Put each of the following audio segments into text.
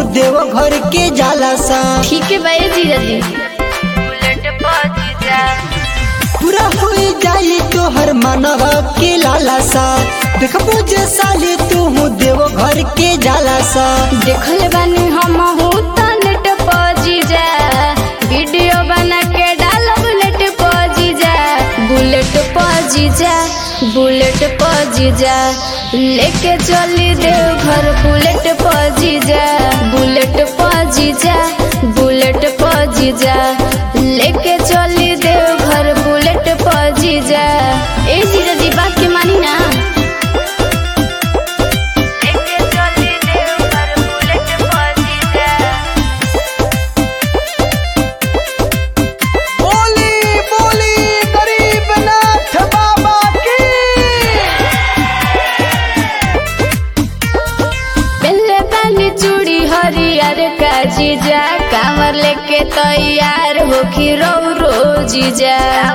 देव घर के जाला सा ठीक है भाई जीजा जी पूरा हो जाई तोहर मनवा के लाला सा देखबो जे साली तू देव घर के जाला सा देखले बानी हम हूँ तो नेट पर जीजा वीडियो बना के डालो बुलेट पर जीजा बुलेट पर जीजा बुलेट पर जीजा लेके चली देव घर बुलेट पर जीजा बुलेट पर जीजा बुलेट पर जीजा लेके चली देव घर बुलेट पर जीजा ए जीजा जी बात के मानी ना बोली बोली गरीब नाथ बाबा की पहले पानी चूड़ी हरियर का जीजा कांवर लेके तैयार हो कि रो रो जीजा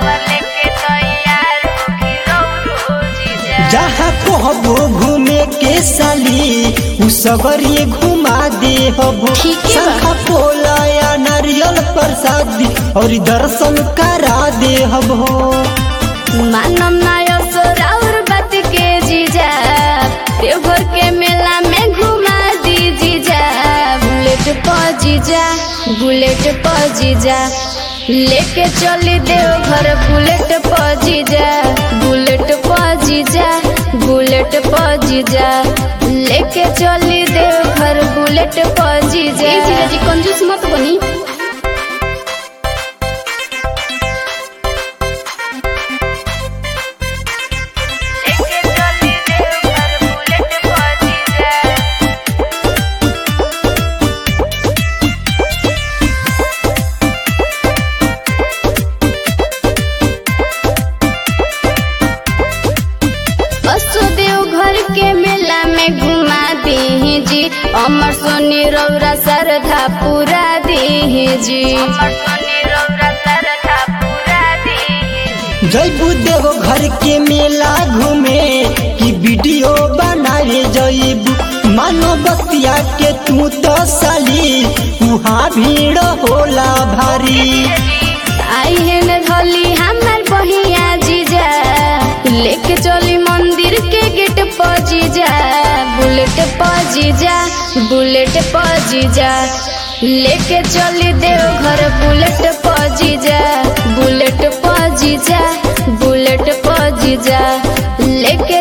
जहाँ कहबो घूमे के साली उ सगरी घुमा दे हबो ठीक है बा। शंखा पोला या नारियल प्रसादी और दर्शन करा दे हबो मानम नायो सोराउर बात के जीजा देवघर के मेला में घुमा दी जीजा बुलेट पर जीजा बुलेट पर जीजा लेके चली देवघर बुलेट पर जीजा बुलेट पर जीजा बुलेट पर जीजा लेके चली देवघर बुलेट पर जीजा ए जीजा जी कंजूस मत बनी वसुदेव घर के मेला में घुमा दी जी अमर सोनी रौरा श्रद्धा पूरा दी जी जयबू देव घर के मेला घूमे की वीडियो बनाए जयबू मानो बतिया के तू तो साली वहाँ भीड़ होला भारी आई है न धोली हमार बहिया जीजा लेके चली मंदिर के गेट पर जीजा बुलेट पर जीजा बुलेट पर जीजा लेके चली देव घर बुलेट पर जीजा बुलेट पर जीजा बुलेट पर जीजा लेके